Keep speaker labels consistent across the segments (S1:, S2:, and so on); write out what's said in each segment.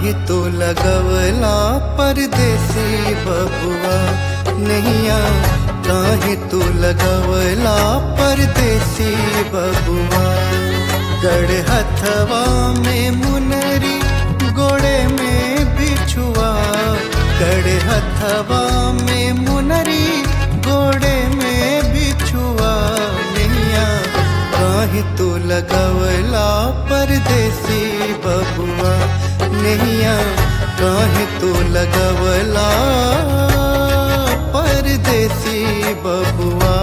S1: काहे तो लगवला परदेसी बबुआ नैया काहे तो लगवला परदेसी बबुआ गड़ हथवा में मुनरी गोड़े में बिछुआ गड़ हथवा में मुनरी गोड़े में बिछुआ नैया काहे तो लगवला परदेसी बबुआ नैया काहे तो लगवला परदेसी बबुआ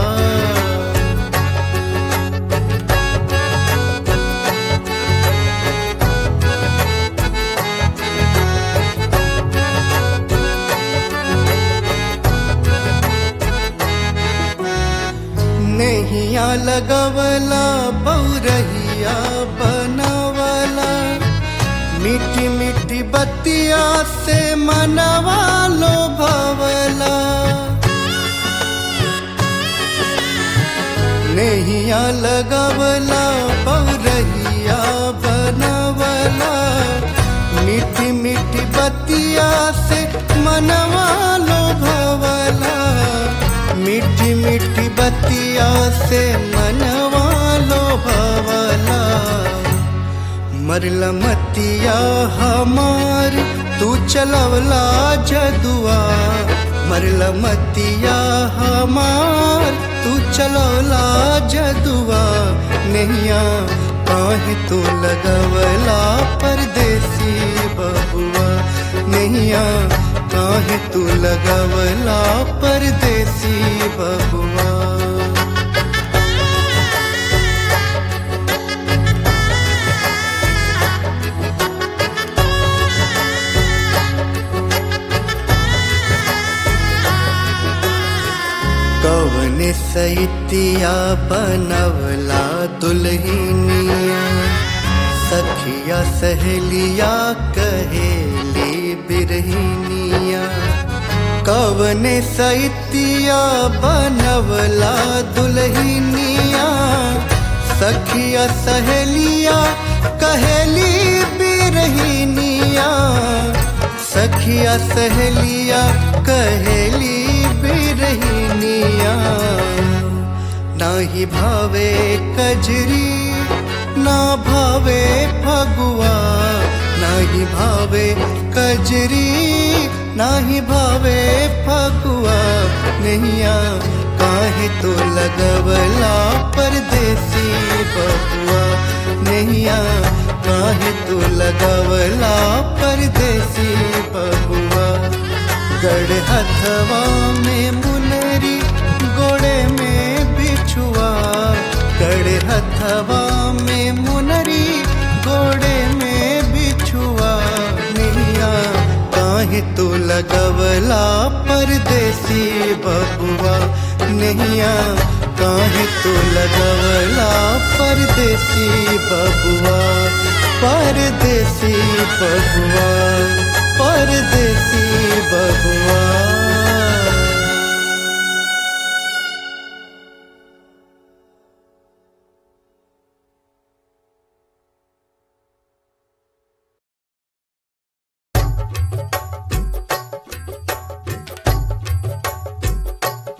S1: नैया लगवला बौरहिया बनवला मीठी मीठी बतिया से मनवा लो भवला नैया लगवला बौरहिया बनवला मीठी मीठी बतिया से मनवा लो भवला मीठी मीठी बतिया से मनवा लो भवला मरला मतिया हमार तू चलवला जदुआ मरला मतिया हमार तू चलवला जदुआ नैया काहे तू लगवला परदेसी बबुआ नैया काहे तू लगवला परदेसी बबुआ कवन सैतिया बनवला दुल्हनिया सखिया सहेलिया कहेली बिरहिनिया कवन सैतिया बनवला दुल्हनिया सखिया सहेलिया कहेली बिरहिनिया सखिया सहेलिया कहेली बिरहिनिया नाही भावे कजरी ना भावे फगुआ नाही भावे कजरी नाही भावे फगुआ नैया काहे तो लगवला परदेसी बबुआ नैया काहे तो लगवला परदेसी बबुआ गड़ हथवा में मुनरी गोड़े में बिछुआ गड़ हथवा में मुनरी गोड़े में बिछुआ नैया काहे तो लगवला परदेसी बबुआ नैया काहे तो लगवला परदेसी बबुआ परदेसी बबुआ परदेसी बबुआ